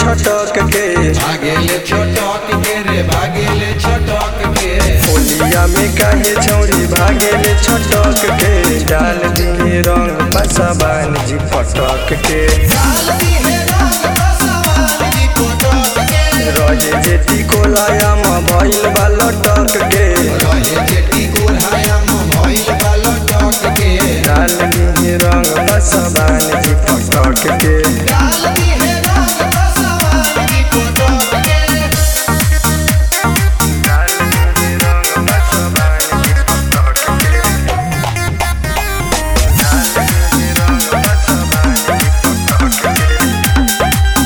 छटक के भागेले छोटक के रे भागेले छोटक के होलिया में काहे छौरी भागेले छटक के डाल दिए रंग पसबान जी पटक के रहे जेती कोलायाम भइल बा लटक के रहे जेटी कोल्हाया में भइल बा लटक के डाल दिए रंग पसबान जी पटक के डाल दिए रंग पसबान जी पटक के डाल दिए रंग पसबान जी पटक के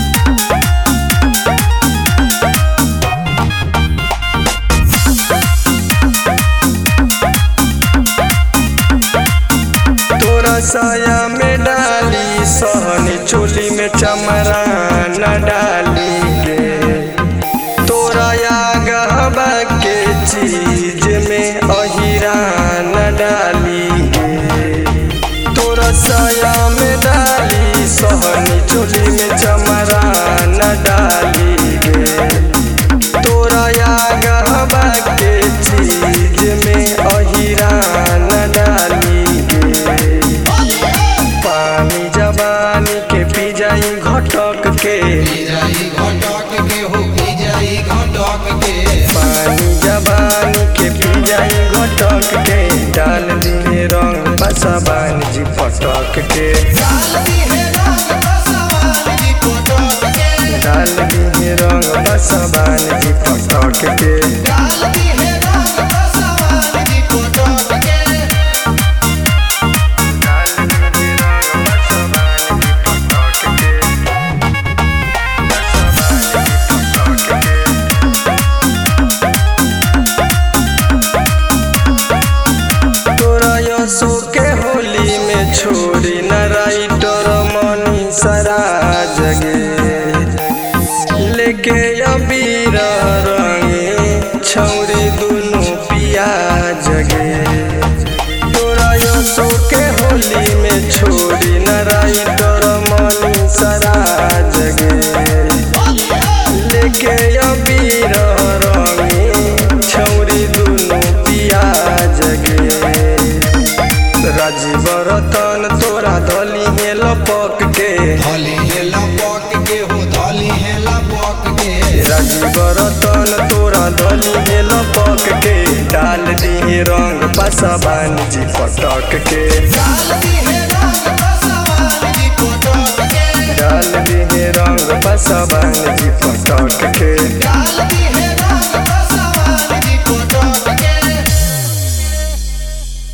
तोरा साया में डाली सहनी चोली में चमरा न डाली गे तोरा आगवा के चीज में अहिरा न डाली गे तोरा साया में डाली सहनी चोली में चमरा न डाली गे तोरा आगवा के चीज में अहिरा न डाली गे पानी जवानी के पी जाई घटक के पी जाई घटक के हो पी जाई घटक के पानी जवानी के पी जाई घटक के डाल दिए रंग बसबान जी पटक के डाल दिए रंग बसबान जी पटक के डाल दिए रंग बसबान जी पटक के बसबान जी पटक के तोरा यसो के होली में छोड़ी न राइटर मनी सरा जगे लेके अबीर रंगे छौरी दुनु पिया जगे तोरा यसो के होली में छोड़ी न राइटर मनी सरा जगे लेके अबीर रंगे छौरी दुनु पिया जगे राजीव रतन तोरा धली हे लपक के धली है लपक के हो धली है लपक के राजीव रतन तोरा धली हे लपक के डाल दिए रंग पसबान जी पटक के डाल दिए रंग पसबान जी पटक के डाल दी है